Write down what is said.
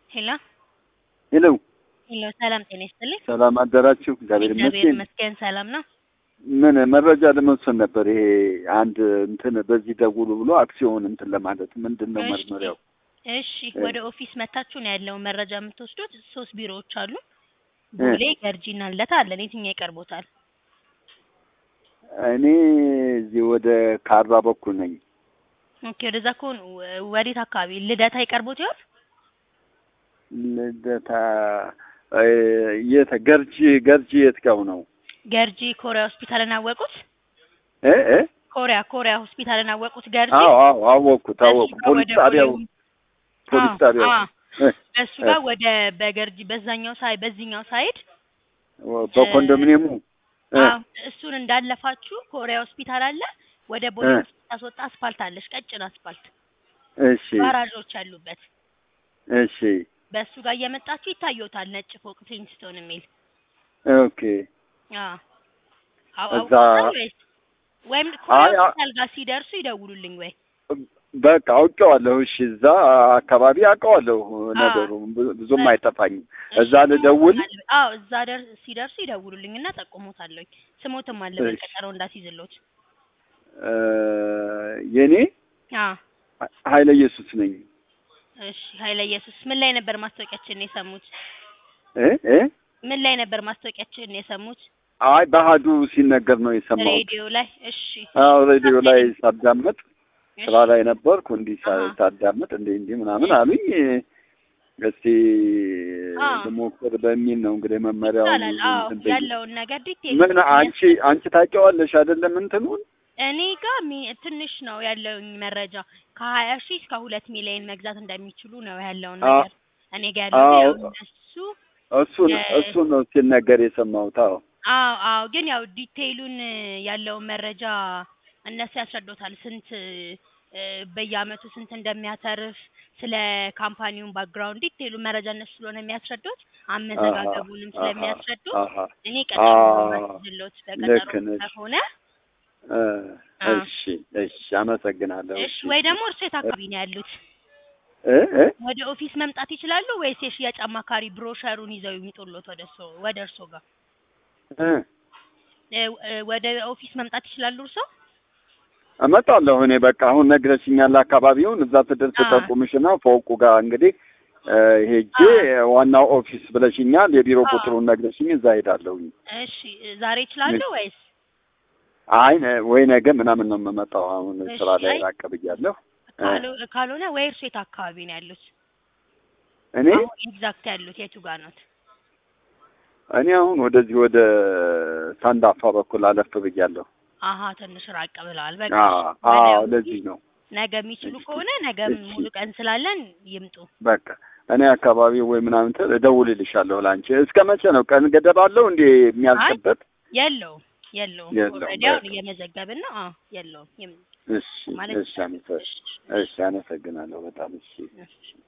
ሄሎ ሄሎ ሄሎ፣ ሰላም ጤና ይስጥልኝ። ሰላም አደራችሁ? እግዚአብሔር እግዚአብሔር ይመስገን። ይመስገን ሰላም ነው። ምን መረጃ ለመውሰድ ነበር። ይሄ አንድ እንትን በዚህ ደውሉ ብሎ አክሲዮን እንትን ለማለት ምንድን ነው እሺ። መርመሪያው? እሺ፣ ወደ ኦፊስ መታችሁ ነው ያለውን መረጃ የምትወስዱት። ሶስት ቢሮዎች አሉ። ቦሌ፣ ገርጂና ልደታ አለን። የትኛው ይቀርቦታል? እኔ እዚህ ወደ ካራ በኩል ነኝ። ኦኬ፣ ወደዛ ከሆኑ ወዴት አካባቢ ልደታ ይቀርቦት ይሆን? ልደታ እ፣ የት ገርጂ ገርጂ የት ጋው ነው? ገርጂ ኮሪያ ሆስፒታልን አወቁት? እ እ ኮሪያ ኮሪያ ሆስፒታልን አወቁት? ገርጂ አዎ አዎ አወቅኩት አወቅኩ። በሱ ጋር ፖሊስ ወደ ጣቢያው ቦሌ- ፖሊስ አዎ፣ ጣቢያው አዎ። እ፣ በሱ ጋር ወደ በገርጂ በዛኛው ሳይ በዚህኛው ሳይድ በኮንዶሚኒየሙ እ፣ አዎ እሱን እንዳለፋችሁ ኮሪያ ሆስፒታል አለ። ወደ ቦሌ እ። ታስወጣ አስፋልት አለች፣ ቀጭን አስፋልት እሺ ጋራዦች ያሉበት። እሺ በእሱ ጋር እየመጣችሁ ይታዩታል፣ ነጭ ፎቅ ፕሪንስቶን የሚል ኦኬ አዎ። አዎ እዛ አውቀውታል ወይስ ወይም ኮሪያ አይ፣ አ- ሆስፒታል ጋር ሲደርሱ ይደውሉልኝ ወይ በቃ አውቄዋለሁ። እሺ እዛ አካባቢ አውቀዋለሁ ነገሩ ብዙ- ብዙም በ- አይጠፋኝም። እዛ እሺ፣ ልደውል? ስሞትም አለ። አዎ እዛ ደር ሲደርሱ ይደውሉልኝ እና ጠቁሞታለኝ። ስሞትም አለ እሺ። በቀጠሮ እንዳስይዝሎት። እ፣ የኔ አዎ ኃይለ ኢየሱስ ነኝ። እሺ። ኃይለ ኢየሱስ ምን ላይ ነበር ማስታወቂያችን የሰሙት? እ እ ምን ላይ ነበር ማስታወቂያችን የሰሙት? አይ ባህዱ ሲነገር ነው የሰማሁት። ሬዲዮ ላይ። እሺ አዎ ሬዲዮ ላይ ሳዳመጥ እሺ። ስራ ላይ ነበርኩ። እንዲህ ሳ- አሃ። ሳዳመጥ እንዲህ እንዲህ ምናምን አሉኝ። እስቲ አዎ። ልሞክር በሚል ነው እንግዲህ መመሪያውን ይቻላል። አዎ እንትን ብዬ። ያለውን ነገር ዲቴል ምን አንቺ አንቺ ታውቂዋለሽ አይደለም እንትኑን እኔ ጋር ሚ- ትንሽ ነው ያለውኝ መረጃ ከሀያ ሺህ እስከ ሁለት ሚሊዮን መግዛት እንደሚችሉ ነው ያለውን አ- ነገር እኔ ጋር ያለው አዎ። ያው እነሱ እሱን የ- እሱን ነው ሲነገር የሰማሁት። አዎ አዎ አዎ ግን ያው ዲቴይሉን ያለውን መረጃ እነሱ ያስረዱታል። ስንት እ፣ በየአመቱ ስንት እንደሚያተርፍ ስለ ካምፓኒውን ባክግራውንድ ዲቴይሉን መረጃ እነሱ ስለሆነ የሚያስረዱት አመዘጋገቡንም አሃ፣ ስለሚያስረዱ አሃ፣ እኔ ቀጠሮ አዎ፣ ማስይዝሎት ልክ በቀጠሮ ነሽ። ከሆነ እ፣ አ። እሺ እሺ፣ አመሰግናለሁ። እሺ ወይ ደግሞ እርሶ የት አካባቢ ነው ያሉት? እ እ ወደ ኦፊስ መምጣት ይችላሉ ወይስ የሽያጭ አማካሪ ብሮሸሩን ይዘው ይምጡሎት ወደ እርሶ ወደ እርሶ ጋር እ እ፣ እ፣ ወደ ኦፊስ መምጣት ይችላሉ እርሶ? እመጣለሁ እኔ በቃ አሁን ነግረሽኛል አካባቢውን እዛ ስደርስ አ። ጠቁምሽና ፎቁ ጋር እንግዲህ እ፣ ሄጄ ዋናው ኦፊስ ብለሽኛል የቢሮ አ። ቁጥሩን ነግረሽኝ እዛ ሄዳለሁኝ እሺ ዛሬ ይችላሉ ወይስ አይ ነ- ወይ ነገ ምናምን ነው የምመጣው አሁን እሺ፣ ስራ ላይ አይ- ራቅ ብያለሁ እ፣ ካሎ- ካልሆነ ወይ እርሶ የት አካባቢ ነው ያሉት? እኔ አሁን ኤግዛክት ያሉት የቱ ጋር ነው? እኔ አሁን ወደዚህ ወደ ሳንዳፋ በኩል አለፍ ብያለሁ አሀ ትንሽ ራቅ ብለዋል። በቃ አዎ እሺ፣ አዎ ወዲያው ለዚህ ነው ነገ የሚችሉ ከሆነ ነገም እሺ። ሙሉ ቀን ስላለን ይምጡ። በቃ እኔ አካባቢ ወይ ምናምን ተ- እደውልልሻለሁ ለአንቺ እስከ መቼ ነው ቀን ገደብ አለው እንዴ የሚያልቅበት የለውም የለውም። የለውም፣ ኦልሬዲ አሁን በቃ። እየመዘገብን ነው። አዎ የለውም። ይም- እሺ ማለት እሺ አመሰ- እሺ አመሰግናለሁ በጣም እሺ እሺ